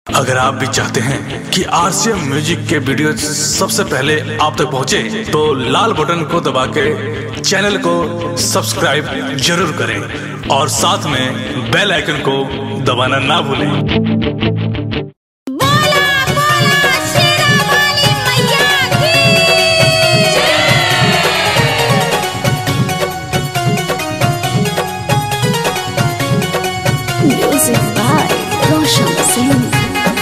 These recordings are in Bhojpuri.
अगर आप भी चाहते हैं कि आरसीएम म्यूजिक के वीडियो सबसे पहले आप तक पहुंचे, तो लाल बटन को दबा के चैनल को सब्सक्राइब जरूर करें और साथ में बेल आइकन को दबाना ना भूलें बोला बोला शेरावाली मैया की Music by Roshan Singh.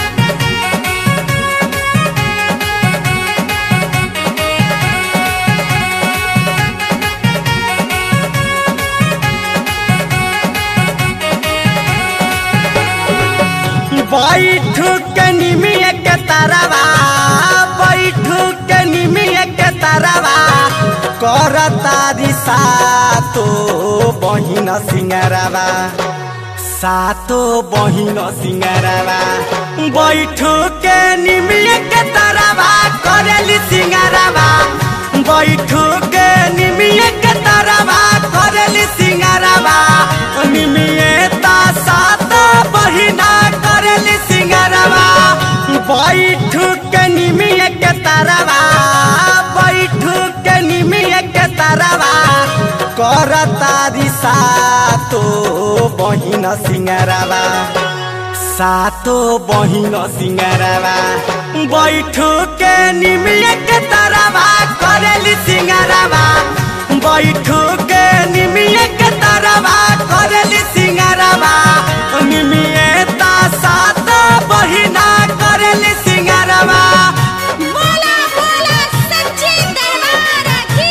बैठ के निमिया के तरवा बैठ के निमिया के तरवा करता दिशा तो बहिन सिंगरवा सातो बहिन सिंगरवा बैठ के निमिया के तरवा करेली सिंगरवा बैठ के निमिया के तरवा करेली सिंगरवा निमिया सात बहिना करेली सिंगरवा बैठ के निमिया के तरवा बैठ के निमिया के तरवा करता दिशा तो बहिन सिंगरवा सातो बहिन सिंगरवा बैठ के निमिया के तरवा करेली सिंगरवा बैठ के निमिया के तरवा करेली सिंगरवा निमिया सात बहिना करेली सिंगरवा बोला बोला सच्चे दरबार की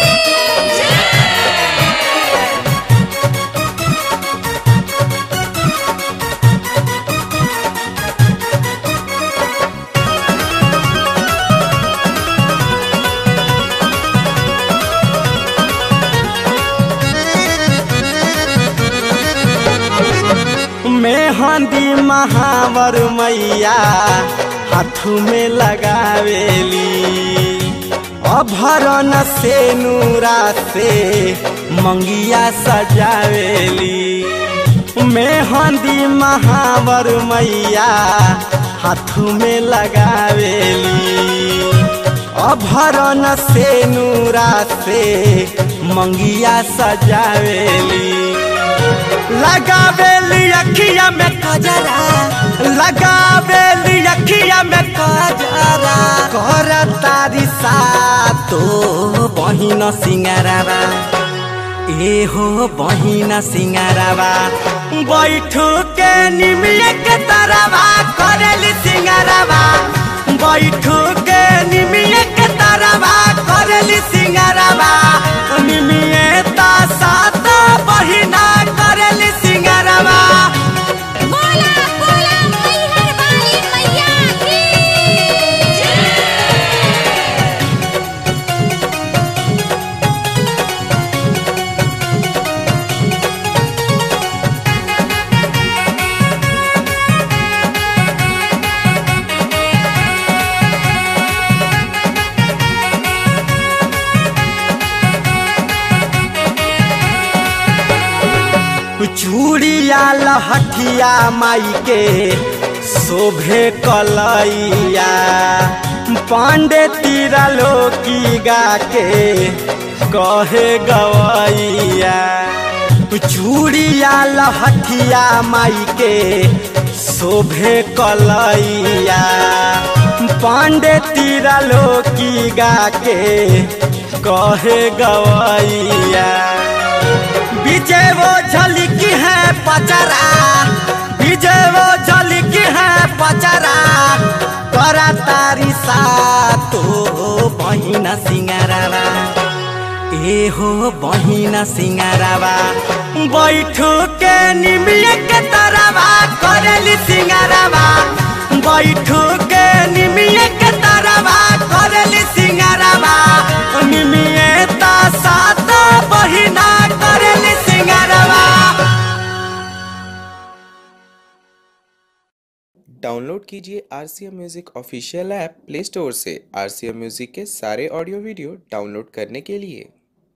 मेहंदी महावर मैया हाथ में लगावेली अभरन से नूरा से मंगिया सजावेली मेहंदी महावर मैया हाथ में लगावेली अभरन से नूरा से मंगिया सजावेली लगावेली अखिया में कजरा लगावेली अखिया में कजरा कर तारी तो बहिन सिंगारावा ए हो बहिन सिंगारावा बैठ के निमिया के तरवा करेली सिंगारावा बैठ के निमिया के तरवा करेली सिंगारावा निमिया सात बहिना करेली सिंगारावा बोला बोला मैहर वाली मैया की चूड़िया लहठिया माई के शोभे कलैया पांडे तीरा लोकी गा के कहे गवैया चूड़िया लहठिया माई के शोभे कलैया पांडे तीरा लोकी गा के कहे गवैया विजय वो झलकी है पचरा विजय वो झलकी है पचरा करा तारी सा तो बहिन सिंगारावा ए हो बहिन सिंगारावा बैठ के निमिया के तरवा करेली सिंगारावा बैठ के निमिया के तरवा करेली सिंगारावा निमिया सात बहिना करेली सिंगारावा डाउनलोड कीजिए R C M music official app play store से आर सी एम म्यूज़िक के सारे ऑडियो वीडियो डाउनलोड करने के लिए